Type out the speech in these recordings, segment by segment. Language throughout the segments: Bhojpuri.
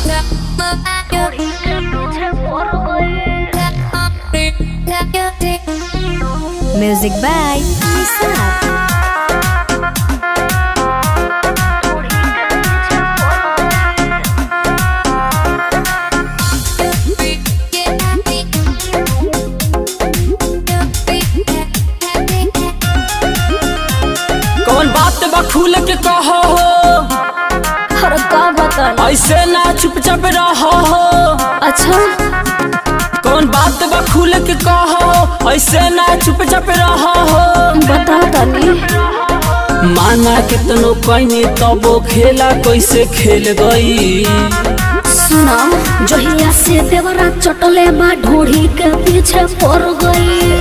Music by Nisar. कौन बात बा खुल के कहो हो अरे का बताई ऐसे ना चुपचाप रहो हो अच्छा कौन बात बा खुल के कहो ऐसे ना चुपचाप रहो हो बता तनी माना कितनो कहनी तबो खेला कैसे खेल गई सुना जहिया से देवरा चटले बा ढोढ़ी के पीछे पड़ गई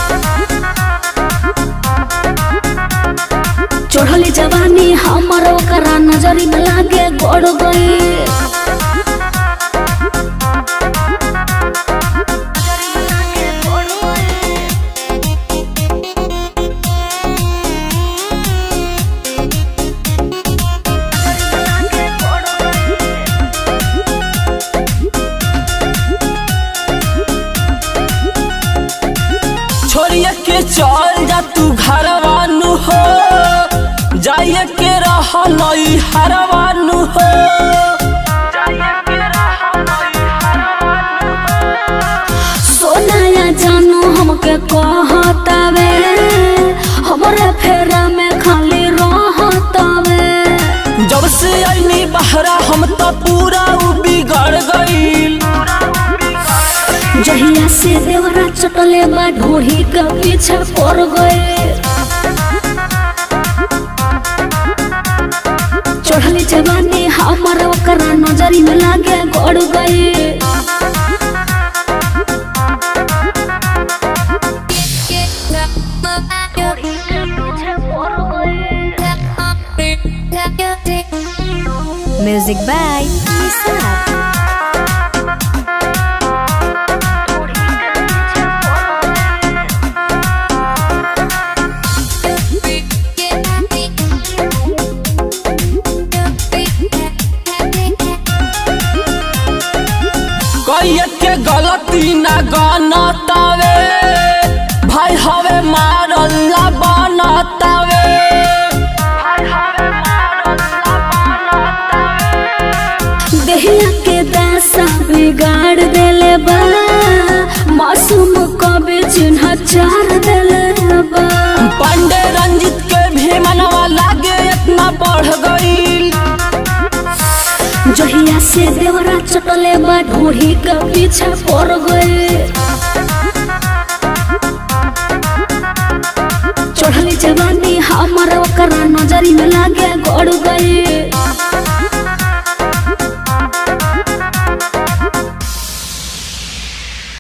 चढ़ली जवानी हमर ओकरा नजरी में लागे गड़ गई छोड़िए के चल जा तू घरवानु हो जाइए के रह नई हरवानु हो सोनाया जानू हमके कहतावे हमरे फेरा में खाली रहतावे जब से आईनी बहरा हम तो पूरा उ बिगड़ गईल जहिया से देवरा चटले बा ढोढ़ी के पीछे पड़ गए चढ़ली जवानी हमर ओकरा नजरी में लागे गड़ गए Music by Nisar. कहिए के गलती ना गनतावे भाई हवे मारल्ला बनतावे देहिया के दासा बिगाड़ देले बा मासूम कबे चिन्ह चार देले बा पांडे रंजित के भी मनवा लागे इतना बढ़ गईल जहिया से देवरा चटले बा ढोढ़ी के पीछे पड़ गए चढ़ली जवानी हमर ओकरा नजरी में लागे गड़ गए